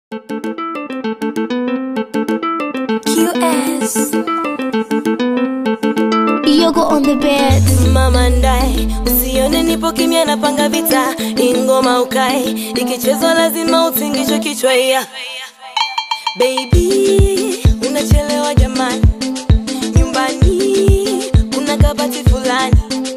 QS. Yogo on the bed. mama ndae usione nipo kimya napanga vita ingoma ukae ikichezwa lazima utingishwe kichwa ya baby unachelewa jamani nyumbani kuna kabati fulani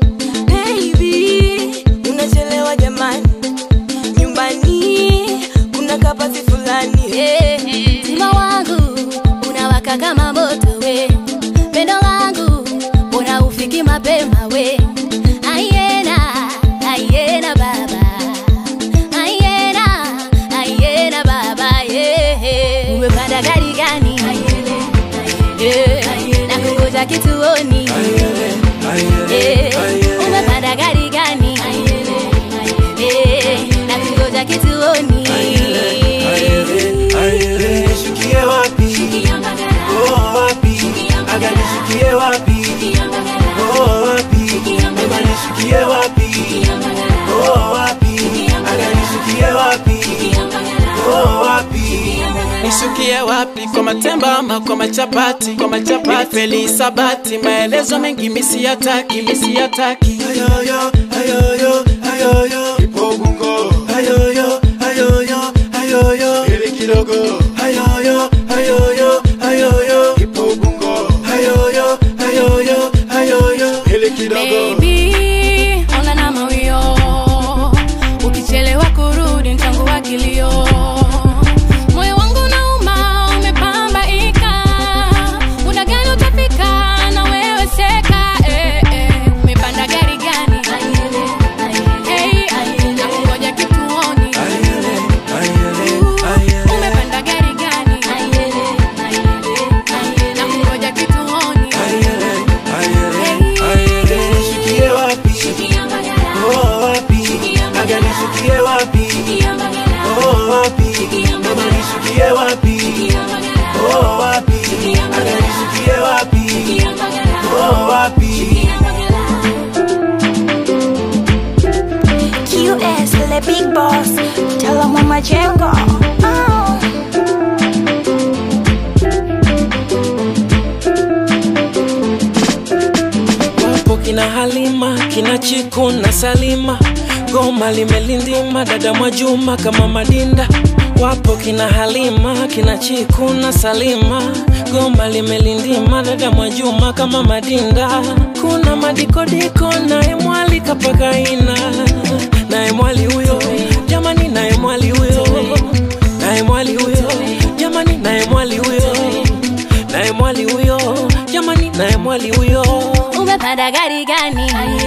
baby unachelewa jamani nyumbani kuna kabati fulani hey. Mtima wangu unawaka kama moto we, pendo langu mbona ufiki mapema we? Ayena, ayena baba, ayena, ayena baba yeah. Umepanda gari gani? Yeah. Nakungoja kituoni Yeah. Umepanda gari gani? Yeah. Nakungoja kituoni Nishukie wapi? Oh, wapi? Aga nishukie wapi? Oh, wapi? Mama nishukie wapi? Oh, wapi? Aga nishukie wapi? Oh, wapi? Nishukie wapi kwa matemba ama kwa machapati kwa machapati feli sabati maelezo mengi misi yataki misi yataki Ayoyo, ayoyo, ayoyo. Ipo bungo. Ayoyo, ayoyo, ayoyo. Ili kidogo. Ayoyo, ayoyo, ayoyo. Ipo bungo. Ayoyo, ayoyo, ayoyo. Ili kidogo. Baby, ona na mawio ukichelewa kurudi mtangu wa kilio moyo wangu nauma umepambaika muda gani utafika na wewe seka eh, eh. umepanda gari gani hey, nakungoja kituoni Ayele, ayele, ayele. umepanda gari gani nakungoja kituoni Ayele, ayele, ayele. Nishukie wapi? Oh, wapi? Aga nishukie wapi? Oh, wapi? Mama nishukie wapi? Oh, wapi? Aga nishukie wapi? Oh, wapi? QS, the big boss. Tell him mama Jengo. Oh. wapo kina Halima kina Chiku na Salima goma limelindima dada Mwajuma kama Madinda wapo kina Halima kina Chiku na Salima goma limelindima dada Mwajuma kama Madinda kuna madikodiko naye mwali kapakaina naye mwali huyo jamani naye mwali huyo naye mwali huyo jamani naye mwali huyo naye mwali huyo jamani naye mwali huyo umepanda gari gani